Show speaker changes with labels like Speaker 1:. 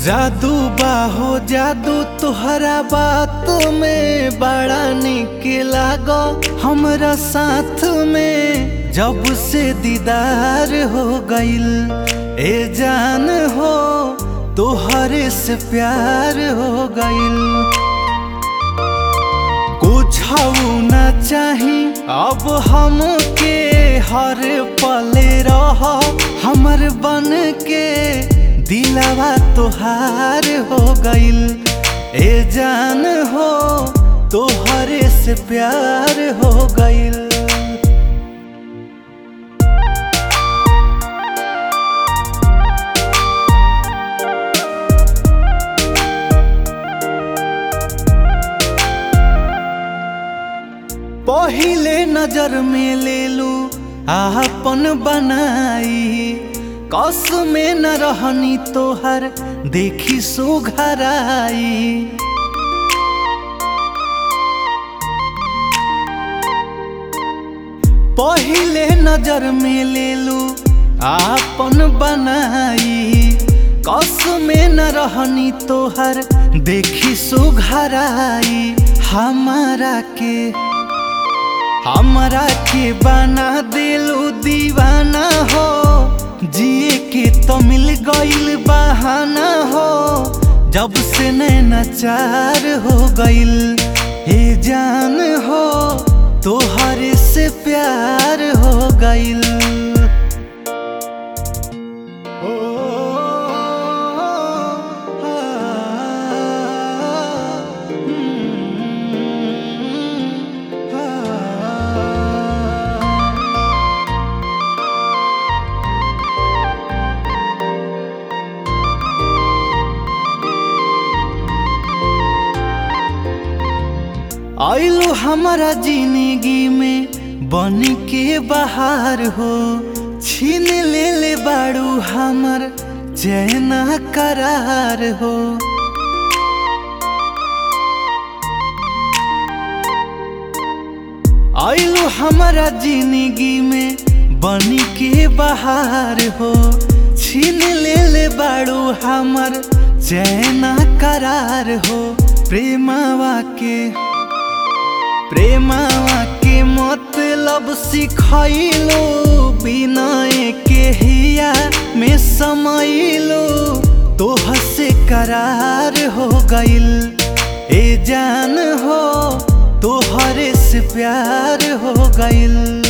Speaker 1: जादू बाहो जादू तुहरा बात में बड़ा निक लागो हमरा साथ में जब से दीदार हो गइल ए जान हो तोहरे से प्यार हो गइल कुछ ना चाही अब हमके हर पल रह हमर बन के दिलावा तोहार हो गइल ए जान हो तोहरे से प्यार हो गइल पहिले नजर में ले लू आपन बनाई कस में न रहनी तोहर देखी सुघराई पहिले नजर में ले लू आपन बनाई कस में न रहनी तोहर देखी सुघराई हमारा के हमरा के बना दिलू दीवाना हो जिए के तो मिल गइल बहाना हो जब से नैनाचार हो गइल हे जान हो तोहरे से प्यार हो गइल ओ, आ, हम्म, आ। आइलो हमारा जिंदगी में बन के बाहर हो छीन ले ले बाड़ू हमर चैना करार हो आइलो हमारा जिंदगी में बन के बाहर हो छीन ले ले बाड़ू हमर चैना करार हो प्रेमावा के प्रेमावा के मतलब सिखैलो बिनय के हिया में समैलो तोह से करार हो गइल ए जान हो तोहरे से प्यार हो गइल